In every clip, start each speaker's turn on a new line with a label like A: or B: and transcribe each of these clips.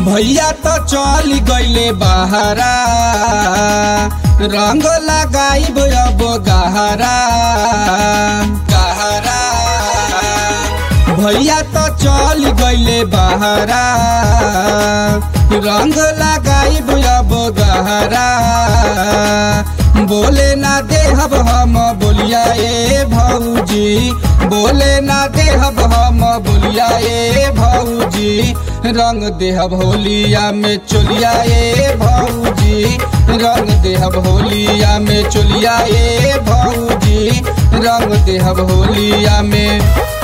A: भैया तो चल गईले बहारा रंग लगाइब अब गहरा गहरा भैया तो चल गईले बहारा रंग लगाइब अब गहरा बोले ना देहब हम बोलिया ए भौजी बोले ना देहब हम बोलिया ए भौजी रंग देहब होलिया में चोलिया ए भौजी रंग देहब होलिया में चोलिया ए भौजी रंग देहब होलिया में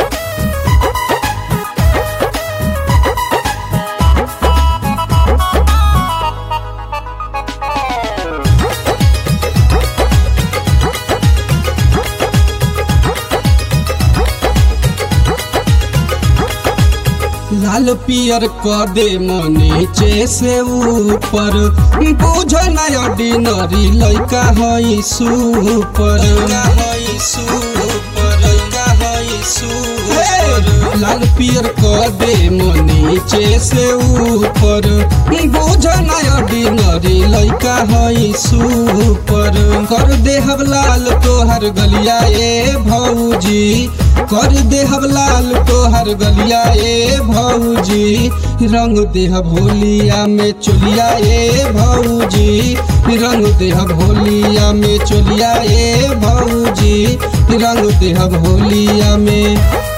A: लाल पियर क दे नीचे से ऊपर बुझ नय ऑर्डिनरी लइका हई सुपर हई सुपर लइका हई सुपर लाल पियर क दे नीचे से ऊपर बुझ नय ऑर्डिनरी लइका हई सुपर कर देहब लाल तोहर गलिया ए भौजी कर देहब लाल तोहर गलिया ए भौजी रंग देहब होलिया में चोलिया ए भौजी रंग देहब होलिया में चोलिया ए भौजी रंग देहब होलिया में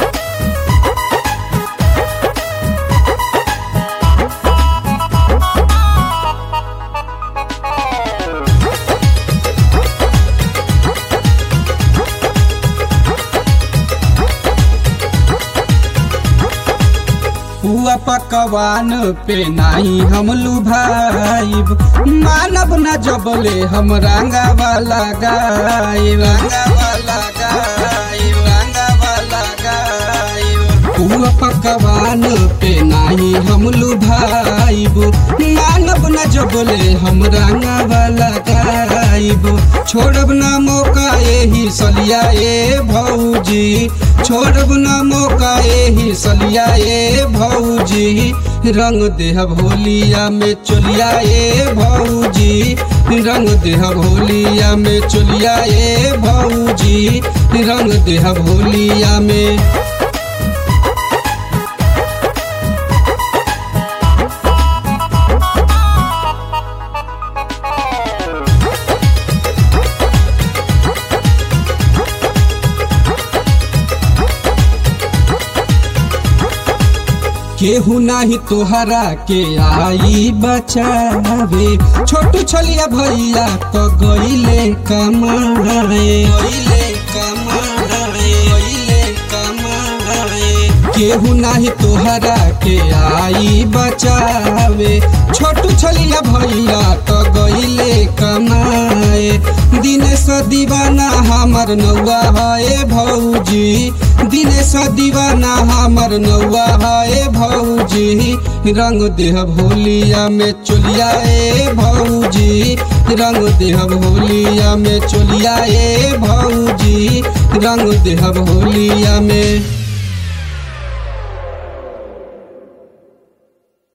A: हुआ पकवान पे नाही हम लुभाइब मानब न जबले हम रंगा वाला गाय रंगा वाला गाय रंगा वाला गाय हुआ पकवान पे नाही हम लुभाइब मानब न जबले हम रंगा वाला गायब छोड़ब न मौका यही सलिया ए भौजी छोड़ब न मौका यही सलिया ए भौजी रंग देहब होलिया में चोलिया ए भौजी रंग देहब होलिया में चोलिया ए भौजी रंग देहब होलिया में केहू नाही तोहरा के आई बचावे छोटू छलिया भैया तो गईले कमाए गईले कमाए गईले कमाए केहू नाही तोहरा के आई बचावे छोटू छलिया भैया तो गईले कमाए दिनेश दीवाना हमर नौआ है भौजी दिनेश दीवाना हमर नौआ है भौजी रंग देह भोलिया में चोलिया ए भौजी रंग देह भोलिया में चोलिया ए भौजी रंग देह भोलिया में